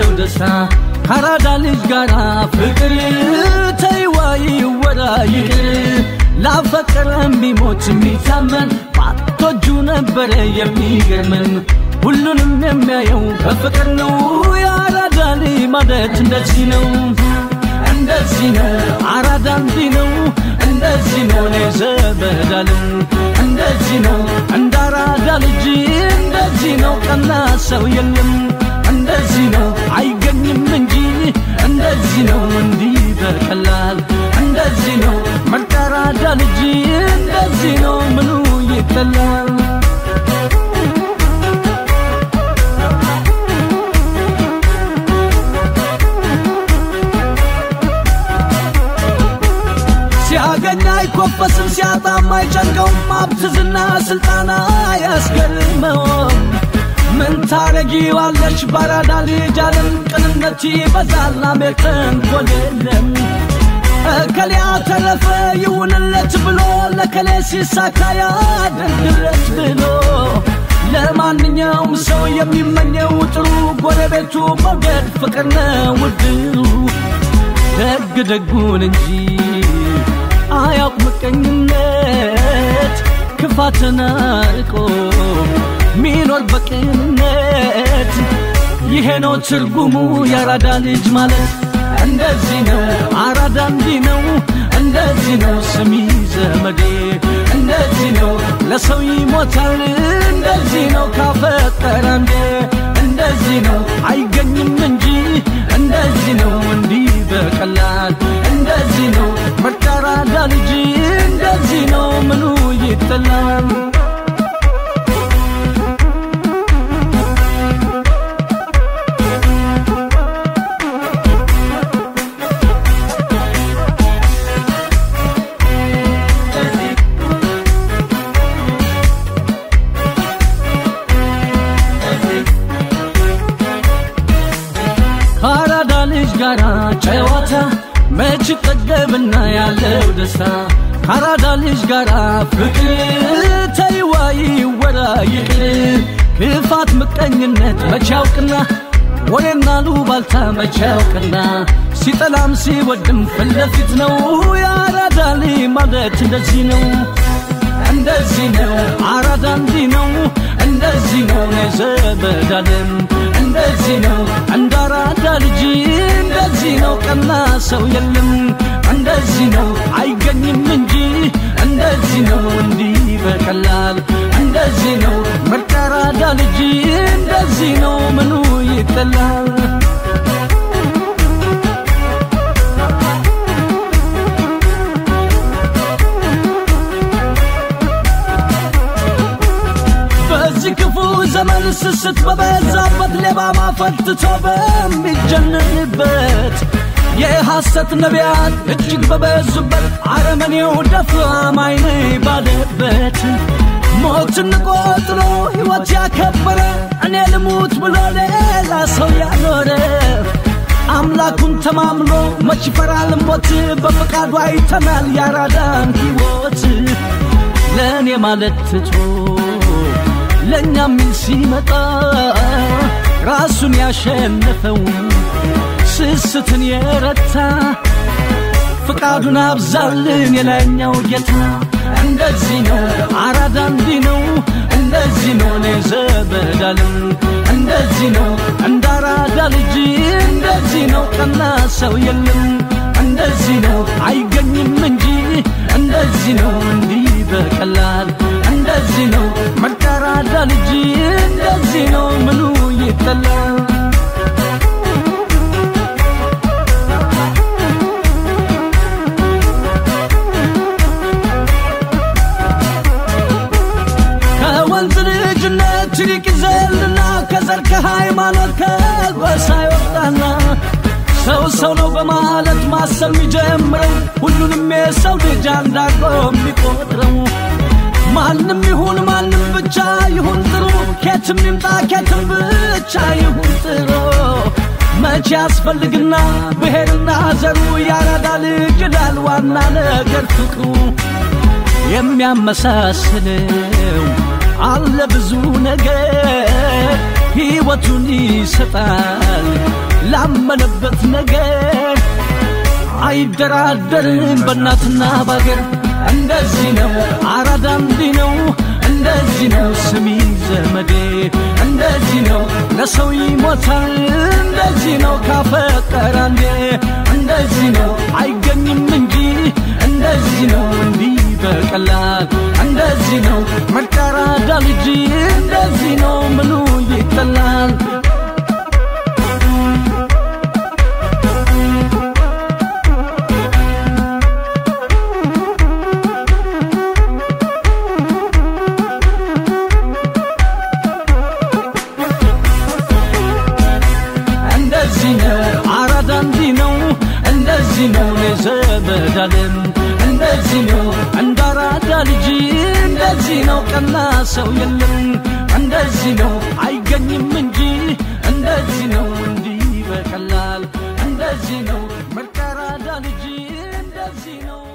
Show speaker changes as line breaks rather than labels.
ያለው ደስታ ከአራዳ ልጅ ጋር ፍቅር ተይዋይ ወራ ይቅር ላፈቀረም ቢሞት የሚታመን ባቶጁ ነበረ የሚገርመን ሁሉንም የሚያየው በፍቅር ነው የአራዳ ልጅ ማለት እንደዚህ ነው እንደዚህ ነው አራዳ እንዲህ ነው እንደዚህ ነው እኔ ዘመዳለም እንደዚህ ነው እንደ አራዳ ልጅ እንደዚህ ነው ቀና ሰው የለም እንደዚህ ነው አይገኝም እንጂ እንደዚህ ነው እንዲህ በቀላል እንደዚህ ነው ምርጥ አራዳ ልጅ እንደዚህ ነው ምኑ ይጠላል ሲያገኝ አይኮፈስም ሲያጣም አይጨንቀውም ሀብት ዝና ስልጣና አያስገርመውም ምን ታረጊዋለሽ ባራዳ ልጅ አለም ቅንነት ይበዛል አሜር ተንኮል የለም እከሌ አተረፈ ይሁንለት ብሎ ለከሌ ሲሳካ ያደርግለት ብሎ ለማንኛውም ሰው የሚመኘው ጥሩ ጎረቤቱ መውደድ ፍቅር ነው ውድሩ ደግ ደጉን እንጂ አያውቅ ምቀኝነት ክፋትን አርቆ ሚኖር በቅንነት ይሄ ነው ትርጉሙ የአራዳ ልጅ ማለት እንደዚህ ነው አራዳ እንዲህ ነው እንደዚህ ነው ስሚ ዘመዴ እንደዚህ ነው ለሰው ይሞታል እንደዚህ ነው ካፈቀረ እንዴ እንደዚህ ነው አይገኝም እንጂ እንደዚህ ነው እንዲህ በቀላል እንደዚህ ነው ምርጥ አራዳ ልጅ እንደዚህ ነው ምኑ ይጠላል ከአራዳ ልጅ ጋር ጨዋታ መች ጠገብና ያለው ደስታ ከአራዳ ልጅ ጋር ፍቅር ተይዋይ ወራ ይቅር ክፋት ምቀኝነት መች ያውቅና ወሬና ሉባልታ መች ያውቅና ሲጠላም ሲወድም ፊት ለፊት ነው የአራዳ ልጅ ማለት እንደዚህ ነው እንደዚህ ነው አራዳ እንዲህ ነው እንደዚህ ነው ዘመዳለም እንደዚህ ነው እንደ አራዳ ልጅ እንደዚህ ነው ቀና ሰው የለም እንደዚህ ነው አይገኝም እንጂ እንደዚህ ነው እንዲህ በቀላል እንደዚህ ነው ምርጥ አራዳ ልጅ እንደዚህ ነው ምኑ ይጠላል በዚህ ክፉ ዘመን ስስት በበዛበት ሌባ ማፈትቶ በሚጀንንበት የሐሰት ነቢያት እጅግ በበዙበት አረመኔው ደፍሮ አማኝ ባለበት ሞትን ቆጥሮ ሕይወት ያከበረ እኔ ልሙት ብሎ ሌላ ሰው ያኖረ አምላኩን ተማምሎ መች ይፈራል ሞት በፈቃዱ አይተናል ያራዳን ሕይወት ለእኔ ማለት ትቶ ለእኛ ሚል ሲመጣ ራሱን ያሸነፈው ስስትን የረታ ፍቃዱን አብዛልን የላይኛው ጌታ እንደዚህ ነው አራዳ እንዲህ ነው እንደዚህ ነው እኔ ዘመዳለም እንደዚህ ነው እንደ አራዳ ልጅ እንደዚህ ነው ቀና ሰው የለም እንደዚህ ነው አይገኝም እንጂ እንደዚህ ነው እንዲህ በቀላል እንደዚህ ነው ምርጥ አራዳ ልጅ እንደዚህ ነው ምኑ ይጠላል ከወንዝ ልጅነት ይልቅ ይዘልና ከዘር ከሃይማኖት ከጎሳ ይወጣና ሰው ሰው ነው በማለት ማሰብ የሚጀምረው ሁሉንም የሰው ልጅ አንዳርጎ የሚቆጥረው ማንም ይሁን ማንም ብቻ ይሁን ጥሩ ኬትም ይምጣ ኬትም ብቻ ይሁን ጥሩ መቼ ያስፈልግና ብሔርና ዘሩ ያራዳ ልጅ ይላል ዋና ነገር ፍቅሩ የሚያመሳስለው አለ ብዙ ነገር ሕይወቱን ይሰጣል ባመነበት ነገር አይደራደርም በእናትና ባገር እንደዚህ ነው አራዳ እንዲህ ነው እንደዚህ ነው ስሚ ዘመዴ እንደዚህ ነው ለሰው ይሞታል እንደዚህ ነው ካፈቀረ አንዴ እንደዚህ ነው አይገኝም እንጂ እንደዚህ ነው እንዲህ በቀላል እንደዚህ ነው መቀራዳ ልጅ እንደዚህ ነው ምኑ ይጠላል እንደዚህ ነው አራዳ እንዲህ ነው እንደዚህ ነው ዘመዳለም እንደዚህ ነው እንደ አራዳ ልጅ እንደዚህ ነው ቀና ሰው የለም እንደዚህ ነው አይገኝም እንጂ እንደዚህ ነው እንዲህ በቀላል እንደዚህ ነው ምርጥ አራዳ ልጅ እንደዚህ ነው